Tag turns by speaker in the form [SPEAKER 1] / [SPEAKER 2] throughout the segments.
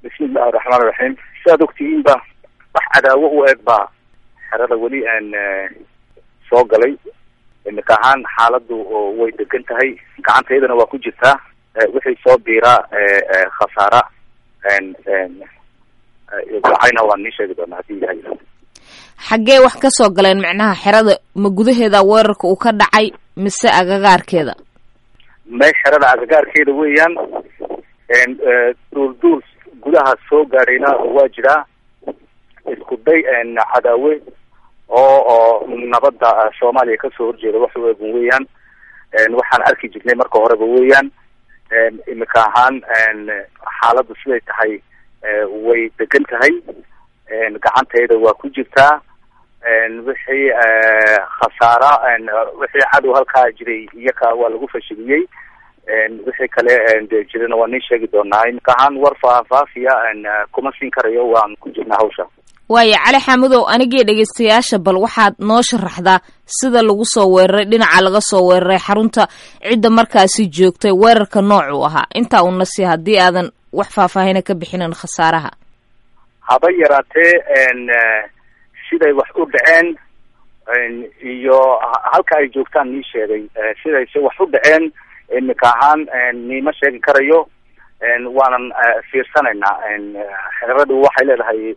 [SPEAKER 1] bismi illahi raxmaan iraxiim sidaad ogtihiinba wax cadaawo u eg baa xerada weli aan soo galay imika ahaan xaaladu way degan tahay gacantaydana waa ku jirtaa wixii soo biiraa khasaara dacayna waan nii sheegi doonaa hadii ilahay
[SPEAKER 2] xaggee wax ka soo galeen macnaha xerada ma gudaheeda weerarka uu ka dhacay mise agagaarkeeda
[SPEAKER 1] may xerada agagaarkeeda weeyaan duulduul gudaha soo gaadhayna waa jiraa isku day cadaawe oo oo nabadda soomaaliya kasoo horjeeda wax u eegun weeyaan waxaan arki jirnay marka horeba weeyaan imika ahaan xaaladdu siday tahay way degan tahay gacantayda waa ku jirtaa wixii khasaara wixii cadow halkaa jiray iyaka waa lagu fashiliyey wixii kale de jirana waa nii sheegi doonaa imika ahaan war faahfaafiya kuma siin karayo waan ku jirnaa hawsha
[SPEAKER 2] waaya cali xamudow anigii dhegaystayaasha bal waxaad noo sharaxdaa sida lagu soo weeraray dhinaca laga soo weeraray xarunta cidda markaasi joogtay weerarka noocuu ahaa intaa una si haddii aadan wax faahfaahina ka bixinin khasaaraha
[SPEAKER 1] haba yaraatee siday wax u dhaceen iyo halka ay joogtaan nii sheegay sidayse wax u dhaceen imika ahaan niima sheegi karayo waanan fiirsanaynaa xeradu waxay leedahay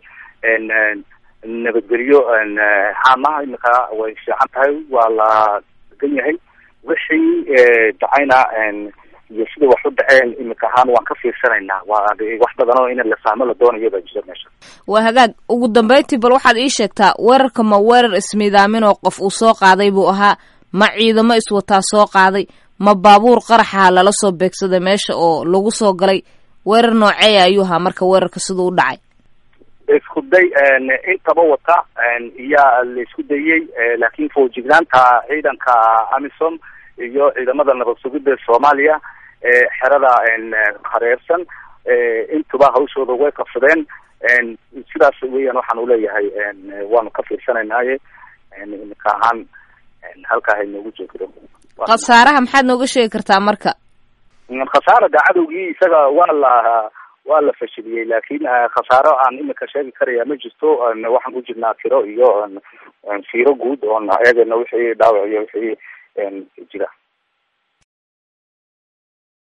[SPEAKER 1] nabadgelyo caamaha imika way fiican tahay waa la degan yahay wixii dhacayna iyo sida wax u dhaceen imika ahaan waan ka fiirsanaynaa waa wax badan oo in la fahmo la doonayo baa jira meesha
[SPEAKER 2] waa hagaag ugu dambeyntii bal waxaad ii sheegtaa weerarka ma weerar ismiidaamin oo qof uu soo qaaday buu ahaa ma ciidamo iswataa soo qaaday ma baabuur qaraxa lala soo beegsaday meesha oo lagu soo galay weerar nooceeya ayuu ahaa marka weerarka siduu u dhacay
[SPEAKER 1] isku day intaba wata iyaa la isku dayey laakiin foojignaanta ciidanka amisom iyo ciidamada nabad sugidda soomaaliya xerada hareersan intuba hawshooda way qabsadeen sidaas weeyaan waxaan uleeyahay waanu ka fiirsanaynaye imika ahaan halkaa haynoogu joogto
[SPEAKER 2] khasaaraha maxaad nooga sheegi kartaa marka
[SPEAKER 1] khasaara da cadowgii isaga waa la waa la fashiliyey laakiin khasaaro aan imika sheegi karaya ma jirto waxaan ku jirnaa tiro iyo fiiro guud oon eegayno wixii dhaawac iyo wixii jira